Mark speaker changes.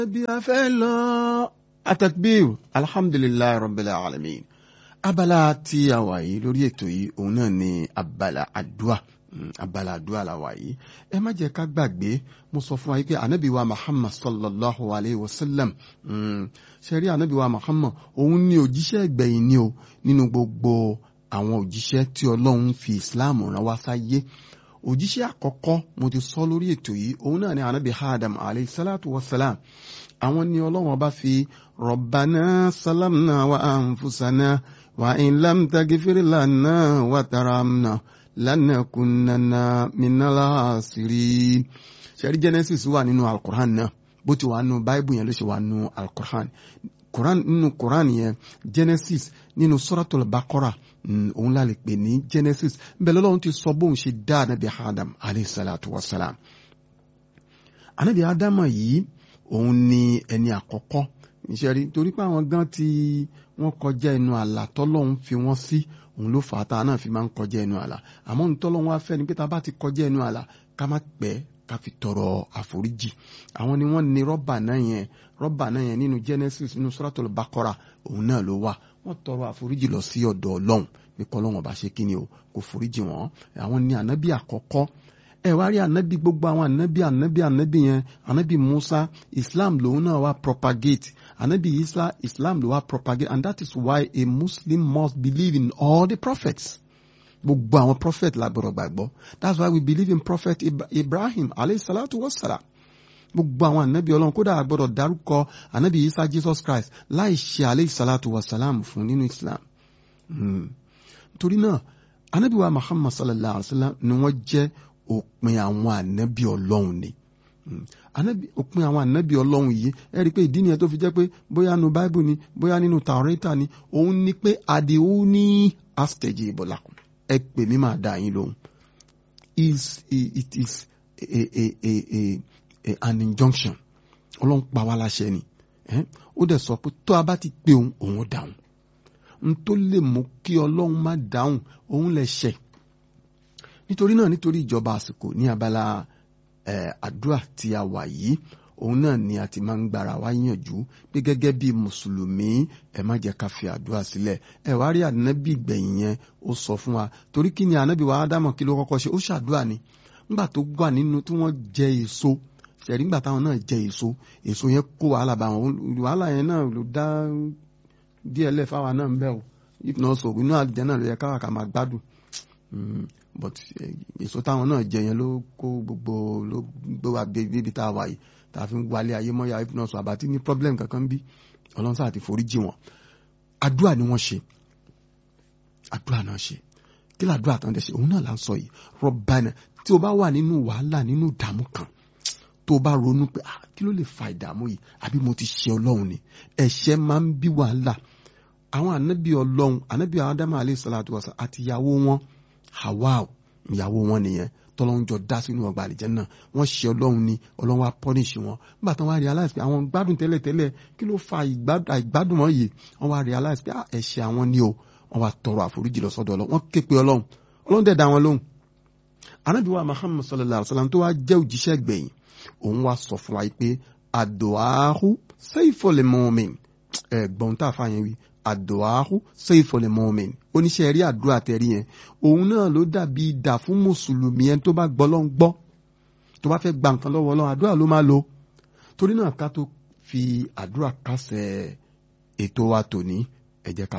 Speaker 1: bí a fẹ́ lọ atakbir alhamdulilayi rabbil alamin abala tí a wà yìí lórí ètò yìí òun náà ni abala àdúà abala àdúà la wà yìí ẹ má jẹ́ ká gbàgbé mo sọ fún wa yìí pé anabi wa muhammad sallallahu alayhi wa sallam ṣe rí anabi wa muhammad òun ni òjíṣẹ́ ìgbẹ̀yìn ni o nínú gbogbo àwọn òjíṣẹ́ tí ọlọ́run fi islam rán wá sáyé òjíṣẹ́ àkọ́kọ́ mo ti sọ lórí ètò yìí òun náà ni anabi adam alayhi salatu wa salam àwọn ni ọlọ́run ọba fi rọ̀bánà sálámnà wa ànfúsànà wa in lam tagfir lana wa taramna lanakunanna minal khasirin ṣẹ́rí genesis wà nínú alukur'an náà bó ti wà nínú bible yẹn ló ṣe wà nínú alukur'an quran nínú quran yẹn genesis nínú suratul baqara òun la lè pè ní genesis bẹ́ẹ̀ lọ́lọ́run ti sọ bóun ṣe dá anabi adam alayhi salatu wa salam anabi adam yìí òun ni ẹni àkọ́kọ́ ìṣẹ́rí torí pé àwọn gan tí wọ́n kọjá ẹnu àlà tọ́lọ́hún fi wọ́n sí òun ló fà á tá a náà fi máa ń kọjá ẹnu àlà àmọ́ ní tọ́lọ́hún wá fẹ́ ni pé tá a bá ti kọjá ẹnu àlà ká má pẹ́ ká fi tọrọ àforíjì àwọn ni wọ́n ní rọ́bà náà yẹn rọ́bà náà yẹn nínú Genesis nínú Suratul Baqara òun náà ló wà wọ́n tọrọ àforíjì lọ sí ọ̀dọ̀ Ọlọ́run pé kọ́lọ́hún ọba ṣe kí ni o kò foríjì wọ́n àwọn ni ànábì àkọ́kọ́ ẹ wá rí ànábì gbogbo àwọn ànábì ànábì ànábì yẹn ànábì Musa Islam lòun náà wá propagate ànábì Isa Islam ló wá propagate and that is why a Muslim must believe in all the prophets gbogbo àwọn prophet la gbọ́dọ̀ gbàgbọ́ that's why we believe in prophet Ibrahim alayhi salatu wa salam gbogbo àwọn ànábì Ọlọ́run kódà gbọ́dọ̀ dárúkọ ànábì Isa Jesus Christ láì ṣe alayhi salatu wa salam fún nínú Islam torí náà ànábì wa Muhammad sallallahu alayhi wa sallam ni wọ́n jẹ́ òpin àwọn ànábì ọlọ́run ni òpin àwọn ànábì ọlọ́run yìí ẹ rí i pé ìdí nìyẹn tó fi jẹ́ pé bóyá nu báíbù ni bóyá nínú tàwọ́rẹ́tà ni òun ni pé àdìhù ní astage ìbọ̀làkùn ẹ pè mí máa dá yín lóhùn it is a, a, a, a, a, an injunction ọlọ́run pa wá láṣẹ ni ó dẹ̀ sọ pé tó a bá ti pé òun òun dáhùn n tó lè mú kí ọlọ́run má dáhùn òun lè ṣẹ̀ nítorí náà nítorí ìjọba àsìkò ní abala àdúrà tí a wà yìí òun náà ni a ti máa ń gbára wá yànjú pé gẹ́gẹ́ bí mùsùlùmí ẹ má jẹ́ ká fi àdúrà sílẹ̀ ẹ wá rí ànábì gbẹ̀yìn yẹn ó sọ fún wa torí kí ni ànábì wa ádámọ̀ kí ló kọ́kọ́ ṣe ó ṣàdúrà ni nígbà tó wà nínú tí wọ́n jẹ èso ṣẹ̀rí nígbà táwọn náà jẹ èso èso yẹn kó wàhálà bá wọn wàhálà yẹn náà ló dá díẹ̀ lẹ̀ fáwa náà ń bẹ̀ o if not so inú àlùjẹ́ náà ló yẹ káwà ká máa gbádùn but èso táwọn náà jẹ yẹn ló kó gbogbo ló gbé wa bíbi tá a wà yìí tá a fi ń wálé ayé mọ́yà if not so àbátí ní problem kankan bí ọlọ́run sáà ti forí jì wọ́n àdúrà ni wọ́n ṣe àdúrà náà ṣe kí làdúrà tán dẹ̀ ṣe òun náà là ń sọ yìí rọ́bànà tí o bá wà nínú wàhálà nínú ìdààmú kan tó o bá ronú pé ah kí ló lè fa ìdààmú yìí àbí mo ti ṣe ọlọ́run ni ẹ̀ṣẹ̀ máa ń bí wàhálà àwọn ànábì ọlọ́run ànábì Ádámù alayhi salatu wasa àti ìyàwó wọn Hawa ìyàwó wọn nìyẹn tọ́lọ́run jọ dá sínú ọgbà àlìjẹ́nnà wọ́n ṣe ọlọ́run ni ọlọ́run wa pọ́nìṣì wọn nígbà tí wọ́n wá realize pé àwọn gbádùn tẹ́lẹ̀tẹ́lẹ̀ kí ló fa àìgbádùn wọn yìí wọ́n wá realize pé ẹ̀ṣẹ̀ àwọn ni o wọ́n wá tọrọ àforíjì lọ sọ́dọ̀ ọlọ́run wọ́n ké pe ọlọ́run ọlọ́run dẹ̀ dá wọn lóhùn. Ànábì wa Muhammad sallallahu alayhi wa sallam tó wá jẹ́ òjíṣẹ́ gbẹ̀yìn òun wá sọ fún wa pé àdùáhù sayful mu'min ẹ̀gbọ́n tá a fà yẹn wí àdùáhù sayful mu'min oníṣẹ́ rí àdúrà tẹ̀rí yẹn òun náà ló dàbí idà fún mùsùlùmí ẹni tó bá gbọ́ lọ́n gbọ́ tó bá fẹ́ gba nǹkan lọ́wọ́ Ọlọ́run àdúrà ló máa lò torí náà ká tó fi àdúrà kásẹ̀ ètò wa tòní ẹ jẹ́ ká